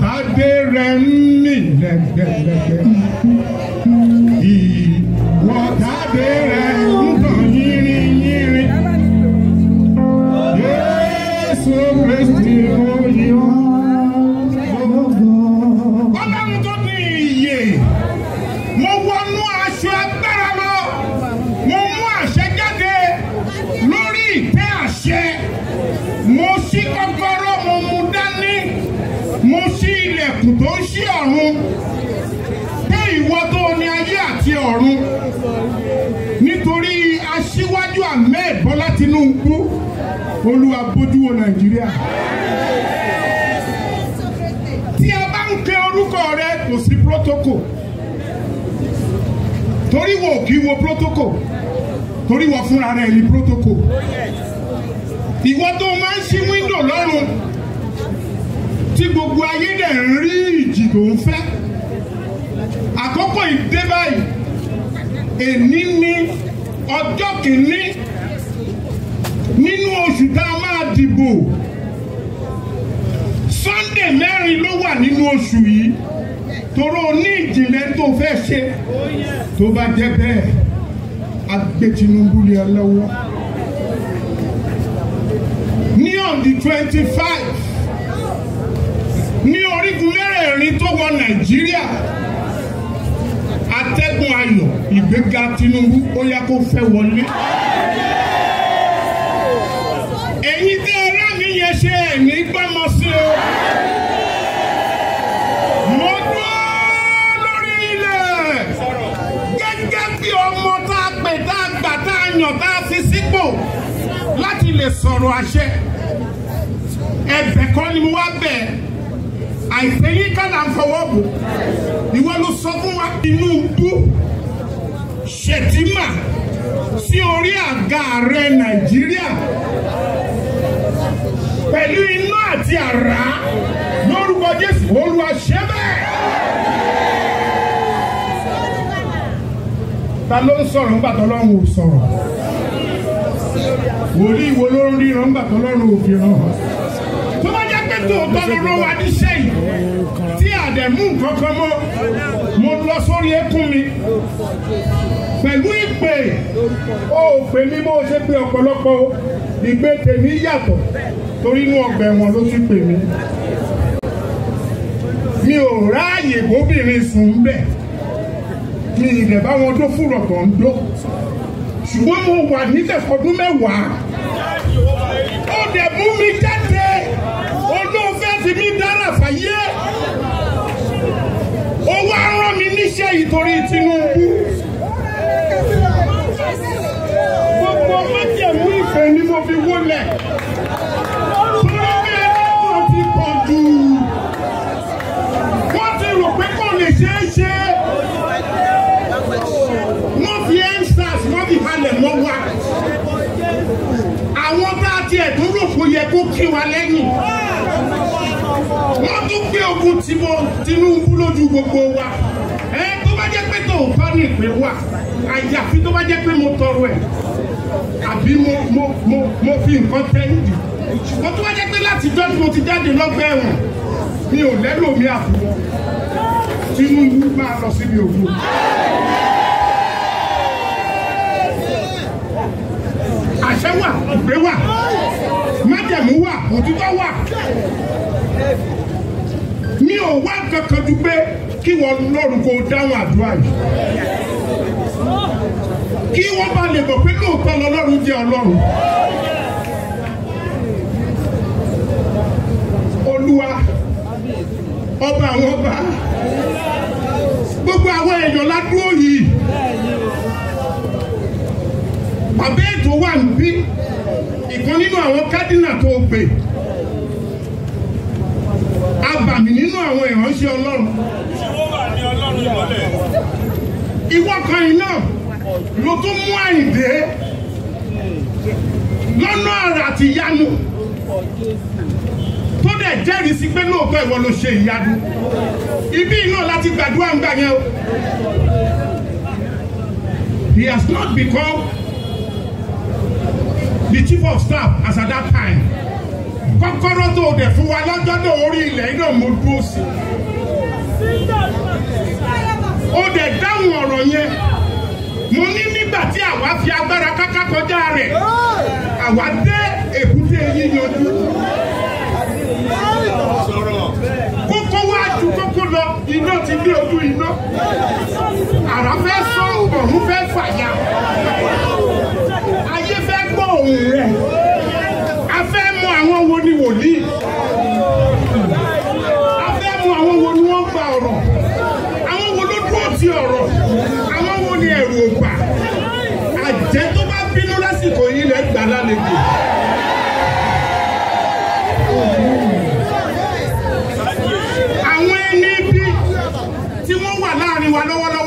tádé rẹ̀ ń mì lẹ́gbẹ̀lẹ́gbẹ̀. Ìwọ tádé rẹ̀ ń tàn yínrín yínrín. Jésù Kristi oyè ọ́. Ọlọ́run tó ní ìyè, mo wọnú aṣọ agbára lọ, mo mú àṣẹ jáde lórí ìtẹ́ àṣẹ, mo ṣí kọ́kọ́rọ́, mo mú dání, mo ṣí ilẹ̀kùn tó ń ṣí ọ̀run, pé ìwọ tó ní ayé àti ọ̀run, nítorí aṣíwájú Ahmed Bọ́lá Tinubu, Olúwa bójú wo Nàìjíríà tí a bá ń pe orúkọ rẹ kò sí protocol torí wo kì í wo protocol torí wọ́n fúnra rẹ̀ ní protocol ìwọ tó máa ń ṣí wíńdò lọ́rùn tí gbogbo ayé dẹ̀ ń rí ìjì tó ń fẹ́ àkókò ìdé báyìí èní ní ọjọ́ kìíní nínú oṣù tá a máa dìbò sunday mẹ́rin ló wà nínú oṣù yìí toró ní ìjìnlẹ̀ tó fẹ́ ṣe tó bá jẹ́ bẹ́ẹ̀ a gbé Tinubu lé ẹ lọ́wọ́ ní on the twenty five ní orígun mẹ́rẹ̀ẹ̀rin tó wọ Nàìjíríà atẹ́gùn ayọ̀ ìgbéga Tinubu ó yá kó fẹ́ wọlé ẹ̀yin tí ẹ̀rọ mi yẹn ṣe ẹ̀mí gbọ́mọ sí o. mo dúró lórí ilẹ̀ gẹ́gẹ́ bí ọmọ tá a pè tá a gbà tá a yàn tá a fi sípò láti lè sọ̀rọ̀ àṣẹ. ẹ̀bẹ̀ kọ́ ni mo wá bẹ̀ àìsàn yín ká là ń fọwọ́ bò ìwọ ló sọ fún wa Tinubu Ṣètìmà sí orí àga ààrẹ Nàìjíríà pẹ̀lú iná àti àrá lórúkọ Jésù Olúwa ṣe bẹ́ẹ̀. ta ló ń sọ̀rọ̀ ńgbà tó lọ́run ò sọ̀rọ̀ wòlíì wo ló ń ríran ńgbà tó lọ́run ò fi ràn án tó bá jẹ́ pé tòótọ́ ló rán wa níṣẹ́ yìí tí àdẹ̀mú nǹkan kan mọ́ mo lọ sórí ẹkún mi pẹ̀lú ìpè ó pè mí bó ṣe pé ọ̀pọ̀lọpọ̀ ìgbé tèmi yàtọ̀ torí inú ọgbà ẹ̀wọ̀n ló ti pè mí mi ò ráàyè bóbìnrin sùn bẹ́ẹ̀ mi ìdẹ̀ bá wọn tó fúrọ̀ tó ń dó ṣùgbọ́n mo wà níbẹ̀ fọdún mẹ́wàá ó dẹ̀ mú mi jáde olóòfẹ́ fi mí dára fàyè ó wá rán mi níṣẹ́ ìtorí Tinubu gbogbo májẹ̀mú ìfẹ́ ni mo fi wólẹ̀ torí pé ẹlẹ́wọ̀n ti pọ̀ jù wọ́n ti rò pé kò lè ṣeé ṣe wọ́n fi endsars wọ́n fi halẹ̀ mọ́ wa àwọn bá tiẹ̀ tó rò kó yẹ kó kí wa lẹ́yìn wọ́n tún gbé ogun Tinubu lójú gbogbo wa ẹ tó bá jẹ́ pé tó bá ní ìpè wà àyàfi tó bá jẹ́ pé mo tọrọ ẹ̀ àbí mo mo mo mo fi nǹkan tẹ́ǹdì ṣùgbọ́n tó bá jẹ́ pé láti jọ́ tí mo ti jáde lọ́gbà ẹ̀wọ̀n mi ò lẹ́nu mi àbúrò Tinubu máa lọ síbi ògbó. àṣẹ wà ìgbé wà májẹ̀mú wà òtítọ́ wà mi ò wá kankan ju pé kí wọ́n lọ́rùn kó dáhùn àdúrà yìí kí wọ́n bá lè mọ̀ pé lóòótọ́ lọ́lọ́run jẹ́ ọlọ́run. olúwa ọba àwọn ọba gbogbo àwọn èèyàn ládùúgbò yìí bàbá ètò wà ń bí ìkan nínú àwọn kádínà tó gbé abàmì nínú àwọn ìránṣẹ́ ọlọ́run ìwọ kan yìí náà ló tún mú àyìndé lọ́nà àrà àti ìyanu tó dẹ̀ jẹ́rìí sí pé lóòótọ́ ìwọ ló ṣe ìyanu ibi náà láti gbàdúrà ń gbà yẹn o he has not become the chief of staff as at that time kọ́kọ́rọ́ tó o dẹ̀ fún wa lọ́jọ́ náà orí ilẹ̀ yìí náà mo dúró sí. o dẹ̀ dáhùn ọ̀rọ̀ yẹn mo ní nígbà tí àwa fi agbára káká kọjá rẹ̀ àwa dé èbúté yíyanjú. kókó wá ju kókó lọ iná ti dé ojú iná àrà fẹ́ sọ ọ̀run fẹ́ fàya ayé fẹ́ gbọ́ ohùn rẹ̀ a fẹ́ mọ àwọn wo ni wòlíì a fẹ́ mọ àwọn wo ni wọ́n gba ọ̀rọ̀ àwọn wo ló dúró ti ọ̀rọ̀ àwọn wo ni ẹ̀rù ò bà àjẹ́ tó bá bínú lásìkò yìí lẹ́ gbà lálejò. àwọn ẹni bí tí wọ́n wà láàrin wa lọ́wọ́lọ́wọ́.